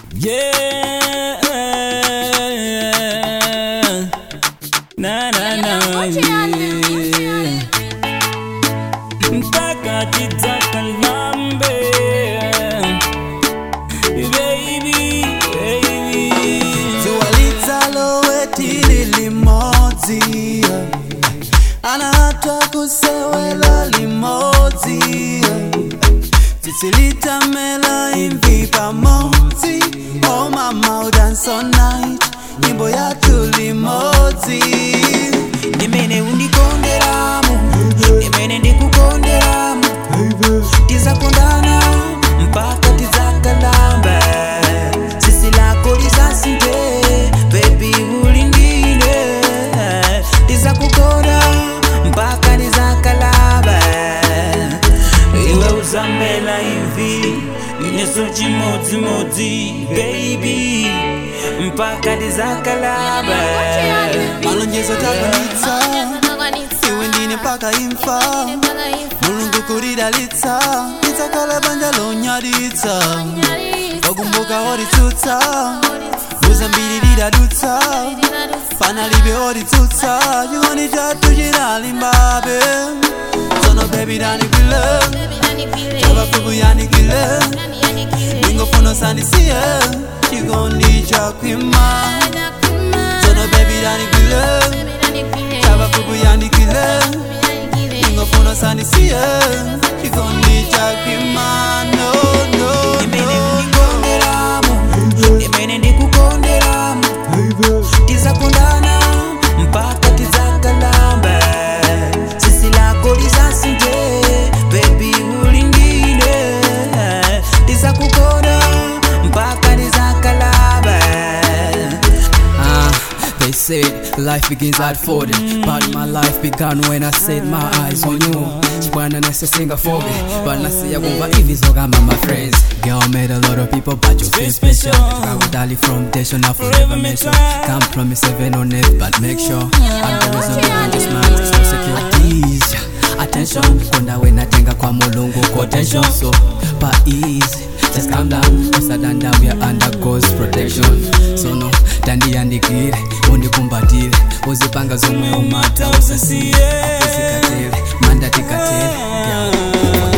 Yeah. Na na na. Yeah. Mpaka titakallambe. Baby, baby. ziwalitsalowetili limodzi anahatwa kusewela limodzi titsilitamela imvi pamodzi oh mama udance all night nyimbo yatu limodzi ndimene undikonderamo ndimene ndikukonderamo tizakondana mpaka tizakalamba sisi lako lisasinte bebi ulindile tizakukonda mpaka tizakalamba iwe uzambela imvi ineso chimodzimodzi baby mpaka tizakalaba malonjezo takwanitsa iwe ndine mpaka imfa mulungu kulidalitsa tidzakhala banja lonyaditsa wakumbuka oditsutsa muzambiri lidadutsa panalibe oditsutsa chikondi chathu chinalimbabe tsono bebi danikile chapafupi yanikile ningofuna sandisiye chikondi chakwima tsono bebi danikile chapafupi yanikile ningofuna sandisiye chikondi chakwima no no imene undikonderamo imene ndikukonderamo tizakondana mpaka tizakalamba sisi lako lisasinte bebi ulindile tizakukonda mpaka tizakalamba Ah, they said life begins at 40 But my life began when I set my eyes on you Chibwana nesesinga fobe But nasiya kumva ivizoka my friends Girl made a lot of people but you feel special Kakudali from day now forever mention Can't promise heaven on earth but make sure I'm the reason behind this man So securities Attention Kunda when I tenga kwa mulungu Quotation So pa easy Just calm down usadanda we are under God's protection so no tandiandikire undikumbatire uzipanga zomwe umata usasiye usikatele manda tikatele yeah.